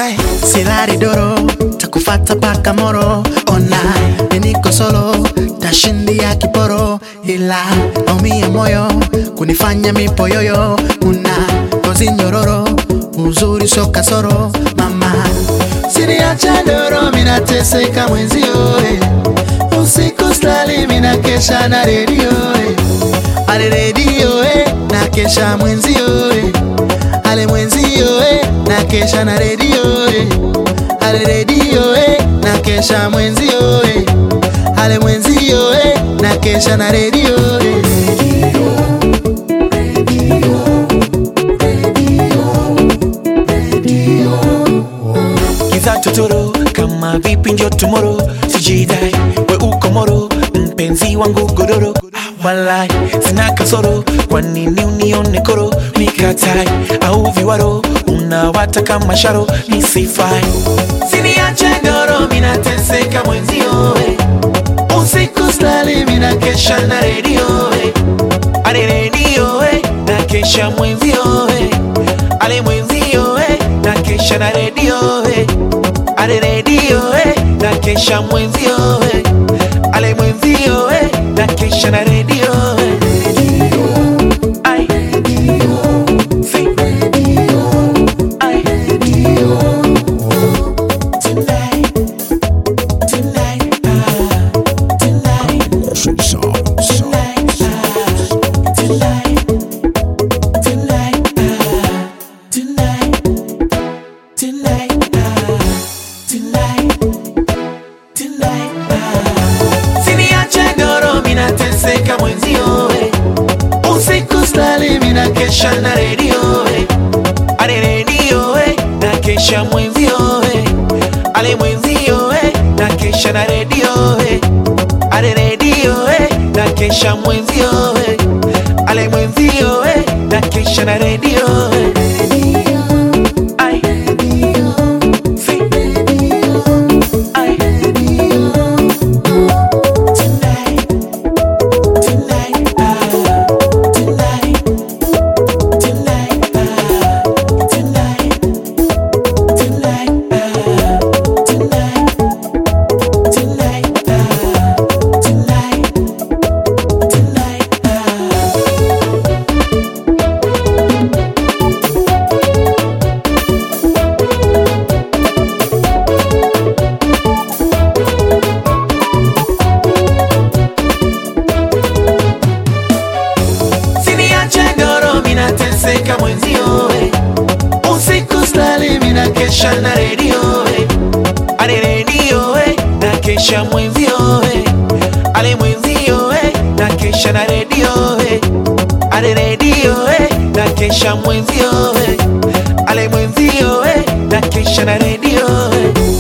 Say, silari doro takufata paka moro ona niko solo tashindia kiporo ila naumia moyo kunifanya mipoyoyo una ngozi nyororo uzuri sio kasoro mama siniacha doro minateseka mwenzio eh. usiku slali minakesha na redio eh. ale redio eh. nakesha mwenzio eh. ale mwenzio eh. nakesha na redio eh. ale redio eh. nakesha mwenzio eh. ale mwenzio eh. nakesha na redio eh. giza totoro kama vipi njo tomorrow sijidai we uko moro mpenzi wangu godoro walai sina kasoro kwa nini unione koro nikatai au viwaro unawataka masharo nisifai siniache doro minateseka mwenzio eh. usiku slali minakesha na redio eh. ale redio eh. nakesha mwenzio eh. ale mwenzio eh. nakesha na redio eh. ale redio eh. nakesha mwenzio eh. ale mwenzio eh. nakesha na redio eh. Ai. Say. Ai. Tonight. Tonight. Ah. Tonight. Tonight. Ah. Tonight. Tonight. Ah. Tonight. Tonight. Ah. Tonight. Tonight. Ah. Siniache doro minateseka mwenzio eh. usiku slali minakesha na redio eh. ale redio eh. nakesha mwenzio eh. ale mwenzio eh. nakesha na redio eh. ale redio eh. nakesha mwenzio eh. ale mwenzio eh. nakesha na redio eh. Ai. Si. Ai. Tonight. Tonight. Ah. Tonight. Tonight. Ah. Tonight. Tonight. Ah. Tonight. Tonight. Ah. Tonight. Tonight. Ah. Siniache doro minateseka mwenzio eh. usiku slali minakesha na redio eh. ale redio eh. nakesha mwenzio eh. ale mwenzio eh. nakesha na redio eh. ale redio eh. nakesha mwenzio eh. ale mwenzio eh. nakesha na redio eh.